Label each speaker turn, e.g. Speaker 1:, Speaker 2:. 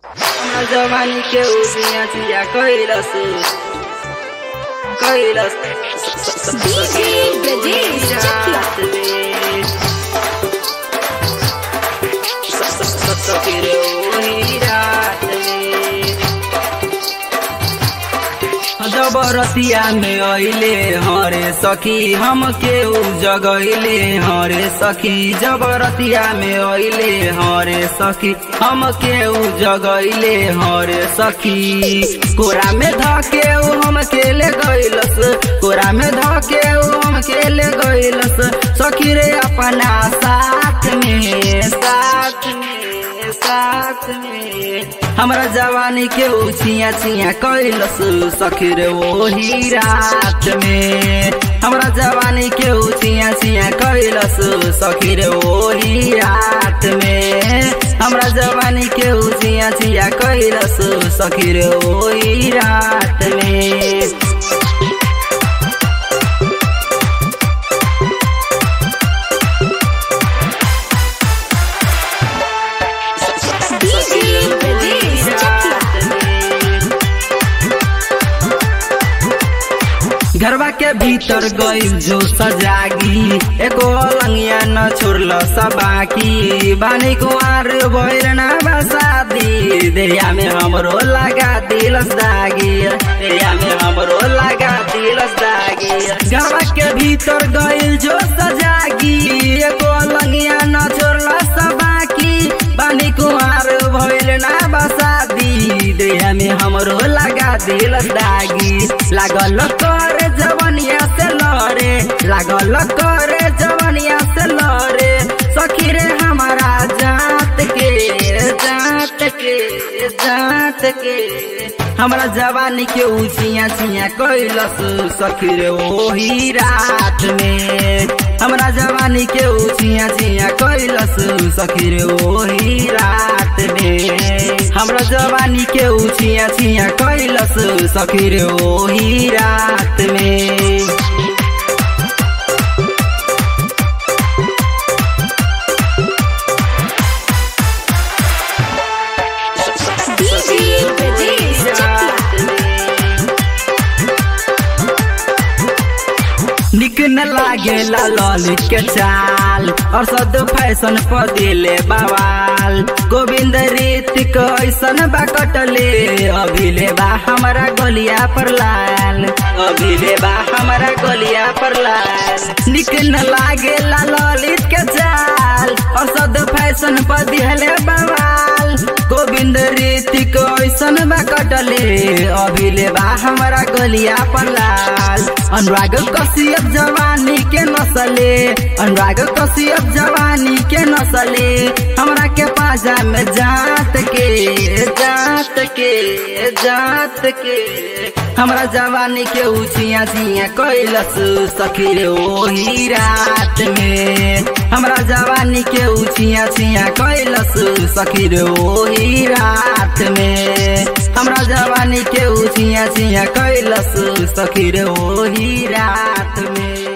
Speaker 1: हमरा जवानी के उबिया चिया कैलस कैलस
Speaker 2: DJ Brajesh Chakia.
Speaker 1: सखीरे ओही रात में जबरतिया में अइले हरे सखी हम के उ जगैले हरे सखी जबरतिया में अइले हरे सखी हम के उ जगैले हरे सखी कोरा में धके उ हम के ले गइलस कोरा में धके उ हम के ले गइलस सखी रे अपना साथ में साथ में साथ में हमरा जवानी के उछिया छिया कैलस सखी रे ओही रात में हमरा जवानी के उछिया छिया कैलस सखी रे ओही रात में हमरा जवानी के उछिया छिया कैलस सखी रे ओही रात में
Speaker 2: DJ Brajesh Chakia.
Speaker 1: घरवा के भीतर गइल जो सजागी एको अलंगिया न छोड़ल सबाकी बानी कुआर भइल ना बसादी देया में हमरो लगा दिलस दागी देया में हमरो लगा दिलस दागी घरवा के भीतर गइल जो सजागी एको अलंगिया न छोड़ल सबाकी बानी कुआर भइल ना बसादी देह में हमरो लगा दिल दागी लागल कर जवनिया से लड़े लागल कर जवनिया से लड़े सखी रे हमारा जात के जात के जात के हमरा जवानी के उचिया चिया कैलस सखी रे ओही रात में हमरा जवानी के उचिया चिया कैलस सखी रे ओही रात में हमरा जवानी के उचिया चिया कैलस सखी रे ओही रात में
Speaker 2: DJ Brajesh Chakia.
Speaker 1: निक न लागेला ललित के चाल और सद फैशन पर दिले बवाल गोविंद रीतिक ऐसन बा कटले अभिले बा हमारा गलिया पर लाल अभिले बा हमारा गलिया पर लाल निक न लागेला ललित के चाल और सद फैशन पर दिले बवाल गोविंद रीतिक ऐसन बा कटले अभिले बा हमारा गलिया पर लाल अनुराग कसियप जवानी के नसले अनुराग कसियप जवानी के नसले हमरा के पाजा में जात के जात के जात के हमरा जवानी के उचिया चिया कैलस सखी रे ओही रात में हमरा जवानी के उचिया चिया कैलस सखी रे ओही रात में हमरा जवानी के उचिया चिया कैलस सखी रे ओही रात में